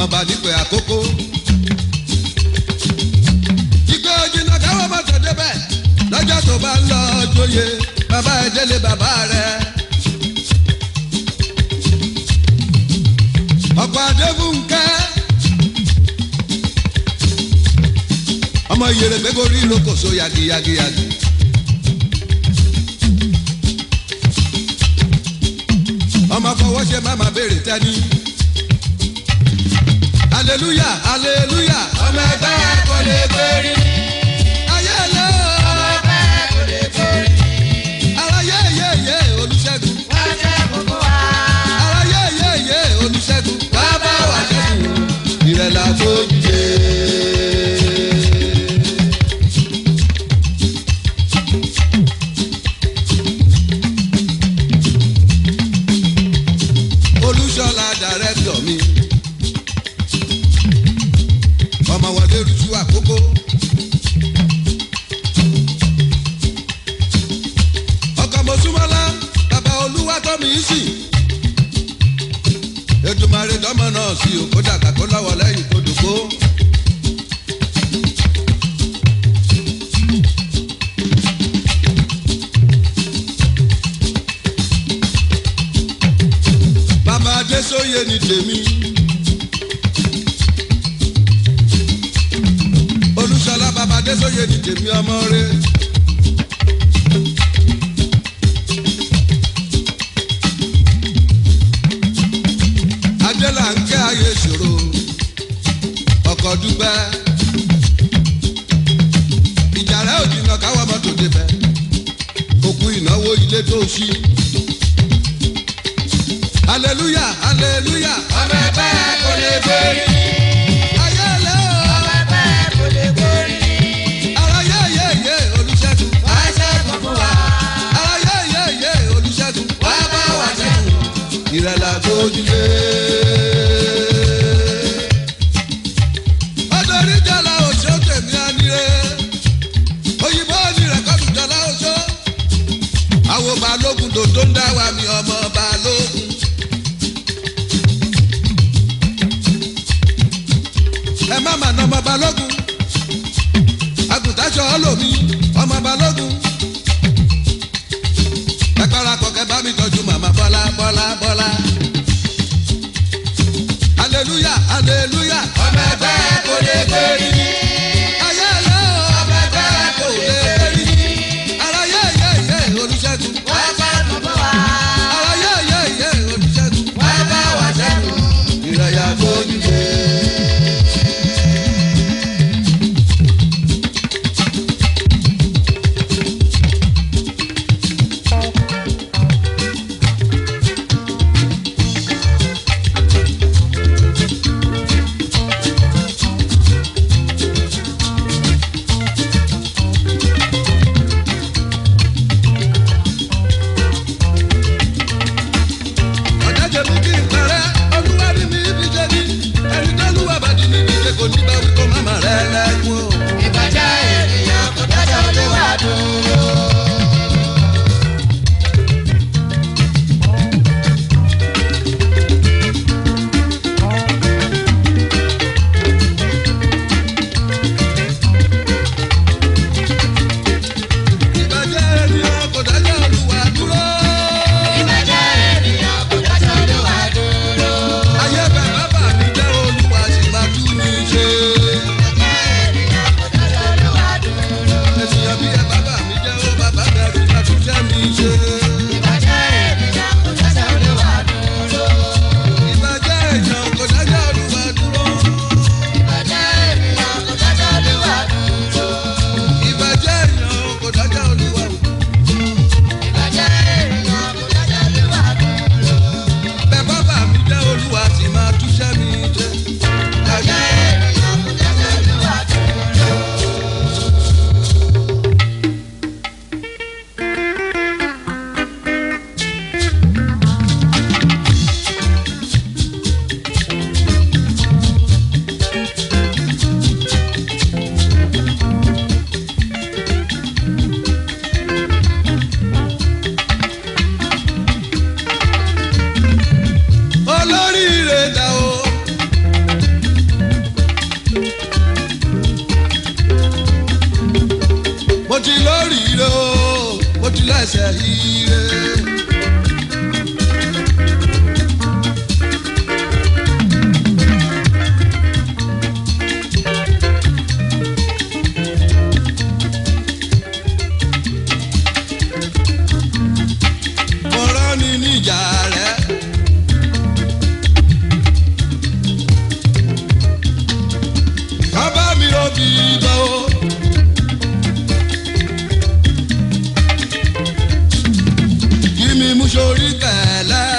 ọmọọba nípe àkókò. ìgbé ojìnà káwọn má tẹ̀ débẹ̀ lọ́jọ́ tó bá ń lọ jóye bàbá ẹ̀ délé bàbá rẹ̀. ọkọ̀ adébúnkẹ́ ọmọ ìyèrè gbégorí lókòso yagiyagiyagi. ọmọ fọwọ́ ṣe máma béèrè tẹ́ni. aleluya aleluya ọmọ ẹgbẹ́ kò lè gbérí. ayé lé ọmọ ẹgbẹ́ kò lè gbérí. ara yé yé yé olùṣègùn wọ́n jẹ́ gbogbo wa. ara yé yé yé olùṣègùn wá bá wà ṣẹ́gun ìrẹ̀lẹ̀ àfojúde. olùṣọ́lá dàrẹ́tọ̀ mi ọmọ wọlé rújú àkókò. ọkọ̀ mọ̀súmọ́lá bàbá olúwa tó mi sí. ètùmọ̀rẹ́ dọ́mọ náà sí òkú dàgbà kó lọ́wọ́ lẹ́yìn kó dùkú. bàbá adésóye ni tèmi. olùsọlá bàbá adésóye ni tèmi ọmọ rẹ. adélà ń kẹ́ ayé ìṣòro ọkọ̀ dúpẹ́. ìjà rẹ̀ ò jìnnà káwọ́ mọ́tò débẹ̀ òkú ìnáwó ilé tó ṣí. hallelujah hallelujah. ọmọ ẹgbẹ́ kò lè gbérí. ayé lé o. ọmọ ẹgbẹ́ kò lè gbérí. ara yé yé yé olùṣègùn. wọ́n jẹ́ gbogbo wa. ara yé yé yé olùṣègùn. wọ́n bá wà ṣẹ́gun. ìrẹ̀lẹ̀ àgbójúlé. ọdọọrí jọlá oṣó tèmi àníré. òyìnbó ní rẹ̀kọ́dù jọlá oṣó. àwo balógun dòdó ń dá wa mi ọmọ balógun. ẹ má mà nà ọmọ balógun. àgùntàṣọ ọlọ́mi ọmọ balógun. ẹ parapọ̀ kẹ bá mi tọ́jú màmá bọ́lá bọ́lá bọ́lá. hallelujah hallelujah. ọmọ ẹgbẹ́ kò lè gbérí. ayé lé o. ọmọ ẹgbẹ́ kò lè gbérí. ara yé yé yé olùṣègùn. wọ́n jẹ́ gbogbo wa. ara yé yé yé olùṣègùn. wọ́n bá wà ṣẹ́gun. ìrẹ̀yà fojú dé. ẹsẹ̀ ire. Mọ̀rọ́ ni níjà rẹ̀. Bàbá mi ò bí bọ́ o. Kí mi mú sórí kẹ̀lẹ́.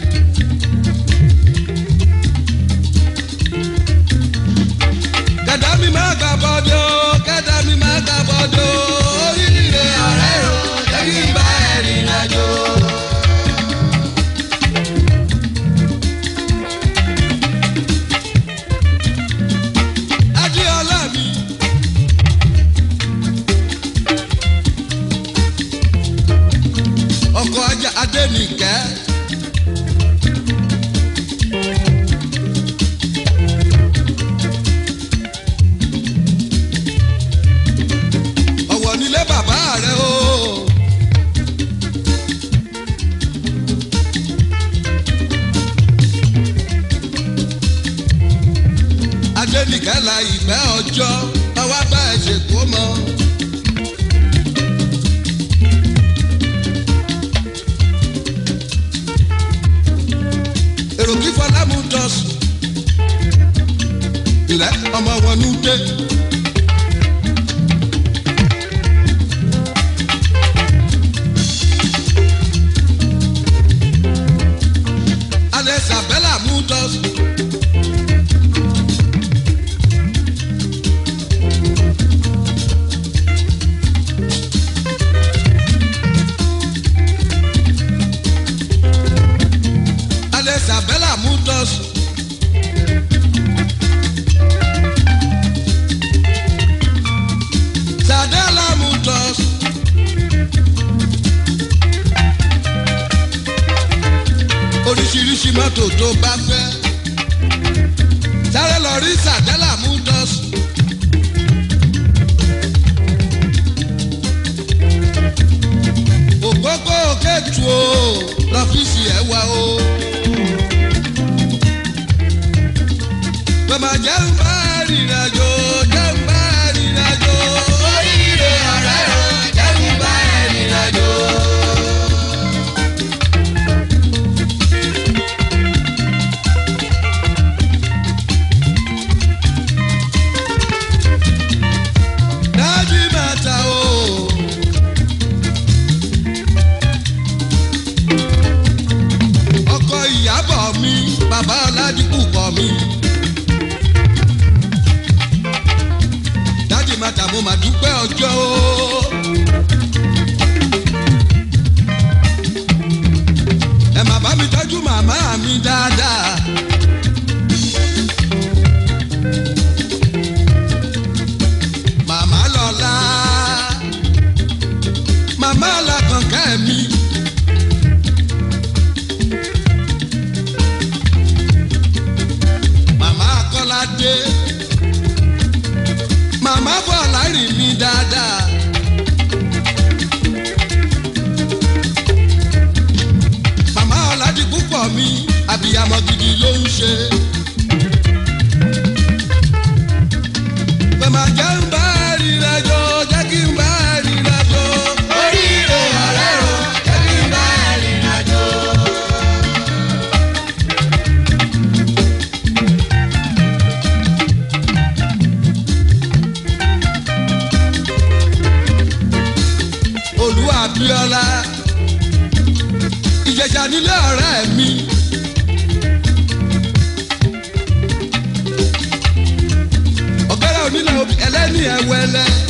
Kẹ̀dá mi máa gbà bọ́dọ̀, kẹ̀dá mi máa gbà bọ́dọ̀. Oríire ọ̀rẹ́ o, jẹ́ kí n bá ẹ̀rìn àjò. Adéọlá mi. Ọkọ̀ ajá Adénìkẹ́. Ọ̀wọ̀ nílé bàbá rẹ̀ o. Adénìkẹ́ la ìfẹ́ ọjọ́ ọwọ́ bá ẹ̀ ṣe kó mọ́. èrò kí fọlámù dọ̀sùn ilẹ̀ ọmọ wọn ní dé. alẹ́ sàbẹ́là mú dọ̀sùn. alẹ́ sàbẹ́là mú dọ̀sùn. sàdẹ́là mú dọ̀sùn. oríṣiríṣi mọ́tò tó bá fẹ́. sáré lọ rí sàdẹ́là mú dọ̀sùn. ògógó kẹ́tù o lọ́fíìsì ẹ̀ wá o. Bàbá jẹ́ ń bá rìnrìnàjò jẹ́ ń bá rìnrìnàjò. Oríire ọ̀rẹ́ o, jẹ́ kí n bá ẹ rìnrìnàjò. Dájú bàtà o. Ọkọ ìyàbọ̀ mi, bàbá Ọládìkù kọ̀ mi. Dájú bàtà mo mà dúpẹ́ ọjọ́ o. Ẹ má bá mi tọ́jú màmá mi dáadáa. Màmá lọ́la, màmá làkànkẹ́ mi. Màmá Kọ́ládé, màmá Bọ́lá rìn mí dáadáa. Màmá Ọ̀làdìkú pọ̀ mi, àbíyamọ gidi ló ń ṣe. Bàmà jẹ́ ń bá rìnrìnàjò, jẹ́ kí n bá rìnrìnàjò. Oríire ọ̀rẹ́ o, jẹ́ kí n bá ẹ rìnrìnàjò. Olú Abíọ́lá Ìjẹ̀ṣà nílé ọ̀rẹ́ mi. Ọ̀gẹ́rẹ́ onílẹ̀ obì ẹlẹ́ni ẹ̀wẹ̀lẹ́.